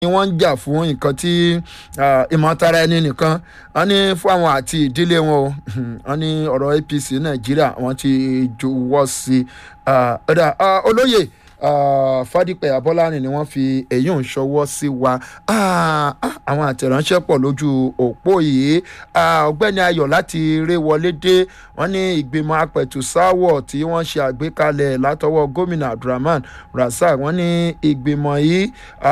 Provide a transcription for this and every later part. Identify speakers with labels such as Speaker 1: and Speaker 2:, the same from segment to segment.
Speaker 1: ni wọ́n ń jà fún nǹkan tí ìmọ̀tara ẹni nìkan wọ́n ní fún àwọn àti ìdílé wọn o wọ́n ní ọ̀rọ̀ apc nàìjíríà wọ́n ti juwọ́ sí ọ̀dà olóyè fádípẹ̀ abọ́lárin ni wọ́n fi èyí ń ṣọwọ́ sí wa àwọn àtẹ̀ránṣẹ́ pọ̀ lójú òpó yìí ọ̀gbẹ́ni ayọ̀ láti ré wọlé dé wọ́n ní ìgbìmọ̀ apẹ̀tùsáwọ̀ tí wọ́n ṣe àgbékalẹ̀ látọwọ́ gómìnà abdulrahman rasaq wọ́n ní ìgbìmọ̀ yìí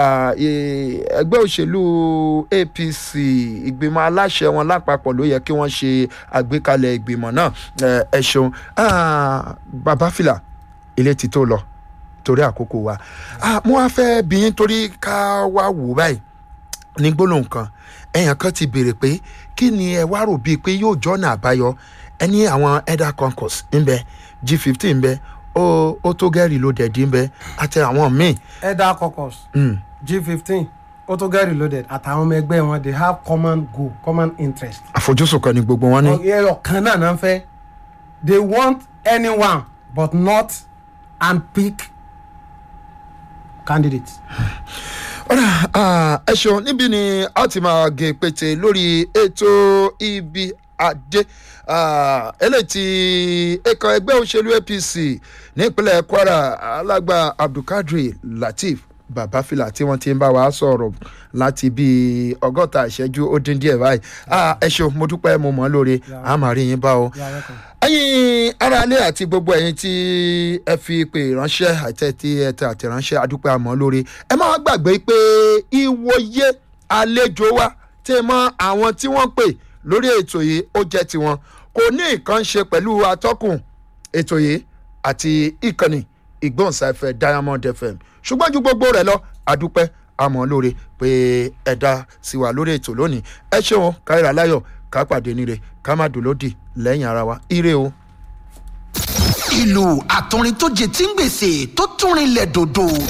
Speaker 1: ẹgbẹ́ òṣèlú apc ìgbìmọ̀ aláṣẹ wọn lápapọ̀ ló yẹ kí wọ́n ṣe àgbékalẹ̀ ìgbìmọ̀ náà ẹ ṣeun bàbá fìlà ilé ti tó lọ torí àkókò wa mo wá fẹ́ bí yín torí ká wá wò báyìí ní gbólóhùn kan ẹ̀yàn kan ti béèrè pé kí ni ẹ wá rò bíi pé yóò jọ́nà àbáyọ ẹ ní àwọn elder concourse ńbẹ g fifteen ńbẹ ó tó gẹ́rì ló dẹ̀dí ńbẹ àti àwọn míì.
Speaker 2: elder concourse g fifteen ó tó get reloaded àtàwọn ọmọ ẹgbẹ́ wọn they have common goal common interest.
Speaker 1: àfojúsùn kan ni gbogbo wọn ní.
Speaker 2: ẹyọ kan náà náà ń fẹ́ they want anyone but not handpick candidate.
Speaker 1: ọ̀rọ̀ ẹ ṣeun níbí ni a ti máa gé pété lórí ètò ibi adé eléyìí tí ẹ̀ka ẹgbẹ́ òṣèlú apc nípínlẹ̀ kwara alágbà abdulkadir lateef babafila tí wọ́n ti ń bá wa sọ̀rọ̀ láti bíi ọgọ́ta ìṣẹ́jú ó dín díẹ̀ báyìí ẹ ṣeun mo dúpẹ́ mo mọ̀ ọ́ lóore a máa rí yín bá o ẹ̀yin aráalé àti gbogbo ẹ̀yin tí ẹ fi pè ránṣẹ́ àti tí ẹ tẹ àtẹ̀ránṣẹ́ adúpẹ́ àmọ́ lóore ẹ má gbàgbé pé ìwòye àlejò wa tẹ mọ àwọn tí wọ́n pè lórí ètò yìí ó jẹ́ tiwọn kò ní nǹkan ṣe pẹ̀lú atọ́kùn ètò yìí àti ìkànnì ìgbóhùnsáfẹ́ diamond fm ṣùgbọ́n ju gbogbo rẹ̀ lọ àdúpẹ́ àmọ́ lóore pé ẹ̀dá sí wa lórí ètò lónìí ẹ ṣeun káyọ̀rọ̀ aláyọ̀ ká pàdé níre ká má dùn lódì lẹ́yìn ara wa ire o.
Speaker 3: ìlú àtúrin tó jẹ tí ń gbèsè tó túnrin lẹ̀ dòdò